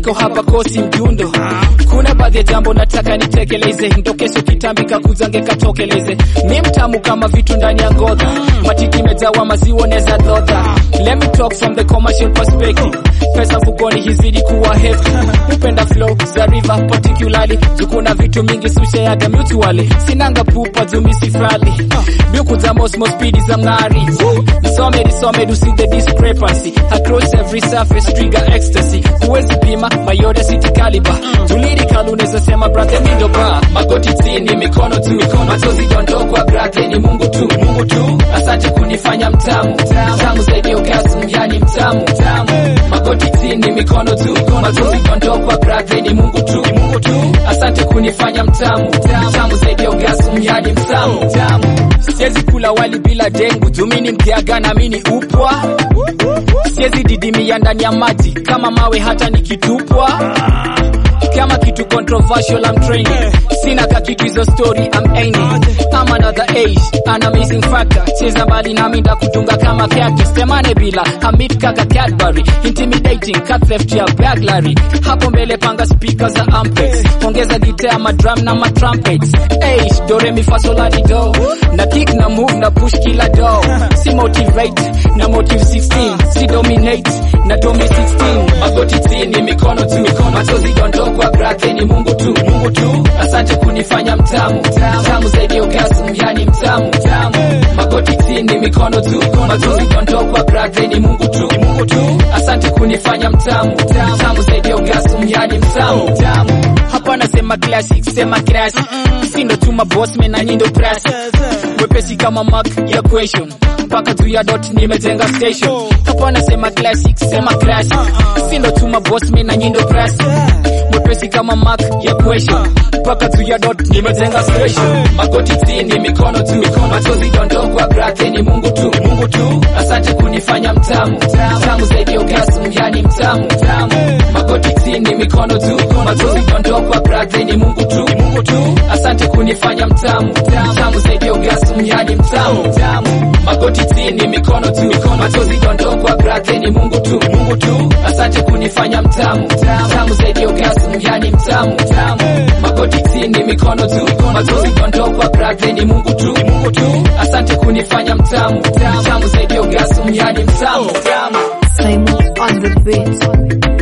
niko hapa kosi mjundo kuna baadhi ya jambo nataka nitekeleze ndo kesho kitambika kuzange katokeleze mi mtamu kama vitu ndani ya ngodha matiki mejawa maziwa neza dhodha let me talk from the commercial perspective pesa mfukoni hizidi kuwa heavy upenda flow za river particularly zukuna vitu mingi susheaga mutually sinanga pupa jumisifrali biuku za mosmo spidi za mng'ari nisome nisome to see the discrepancy across every surface trigger ecstasy huwezi pima mayode city caliber tuliri kaluneza sema brother mindo ba magoti chini mikono tu machozi dondokwa brother ni mungu tu mungu tu asante kunifanya mtamu mtamu zaidi ya orgasm yani mtamu mtamu magoti chini mikono tu machozi dondokwa brother ni mungu tu mungu tu asante kunifanya mtamu mtamu zaidi ya orgasm yani mtamu mtamu siwezi kula wali bila dengu jumini mkiaga na mini upwa siwezi didimia ndani ya maji kama mawe hata nikitupwa kama kitu controversial I'm training sina ka kitu hizo story I'm aiming I'm another age an amazing factor cheza mbali nami ndakutunga kama cactus temane bila hamid kaka Cadbury intimidating cut theft ya burglary hapo mbele panga speaker za ampex ongeza gitaa ma drum na ma trumpets hey do re mi fa sol la di do na kick na move na push kila do si motivate na motive 16 si dominate na domi 16 magoti chini mikono tu mikono machozi dondokwa brake ni Mungu tu Mungu tu asante kunifanya mtamu mtamu zaidi ya orgasm yani mtamu mtamu magoti chini mikono tu machozi dondokwa brake ni Mungu tu Mungu tu asante kunifanya mtamu mtamu zaidi ya orgasm yani mtamu mtamu hapa nasema classic sema classic sisi ndo tuma boss men na nyindo press wepesi kama mark ya question mpaka juu ya dot nimejenga station hapa nasema classic sema classic sisi ndo tuma boss men na nyindo press mwepesi kama mark ya question mpaka juu ya dot nimejenga station magoti chini mikono tu machozi dondokwa brake ni Mungu tu Mungu tu asante kunifanya mtamu mtamu zaidi ya orgasm yani mtamu mtamu magoti chini mikono tu machozi dondokwa brake ni Mungu tu Mungu tu asante kunifanya mtamu mtamu zaidi ya orgasm yani mtamu mtamu magoti chini mikono tu machozi dondokwa brake ni Mungu tu Mungu tu asante kunifanya mtamu mtamu zaidi ya orgasm yani mtamu mtamu magoti chini mikono tu machozi dondokwa brake ni Mungu tu Mungu tu asante kunifanya mtamu mtamu zaidi ya orgasm yani mtamu mtamu Simon on the beat.